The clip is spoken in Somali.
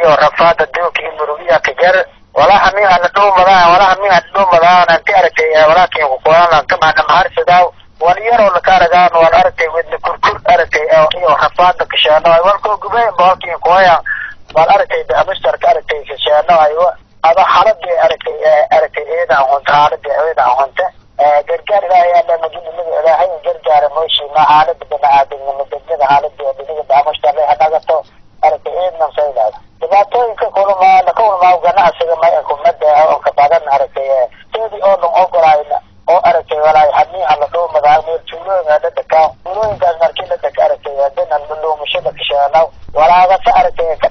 iyo rafaada dooka iyo murugiya ka jar walaha min ana dhuumadaan walaha min ana dhuumadaan anti aragtay walaakin ku qoran kama ana maharsadaa wal yaroo la kaaragaan wal aragtay wadna kurkur aragtay iyo rafaada ka sheeno walko gubay baalkin kooya wal aragtay amistar ka aragtay ka sheeno ayo ada xaladii aragtay aragtay eeda hunta xaladii eeda hunta gargaar ilaahay alla majidnimada ilaahay gargaara mooshi ma xaalada bani-aadamnimo degmada xaaladii dhiniga daamashtarle hanagato aragtay eednan saydaad dhibaatooyinka kulama laka kulmaa ganacsiga may kumada oo ka badan aragtay teedii oo dhan ogolaayna oo aragtay walaay hamiiha la dhuumadaa meel tuulooyinka la dhakaa tuulooyinkaas markii la dhaka aragtay dana luumashada kasheeno walaagasa aragtay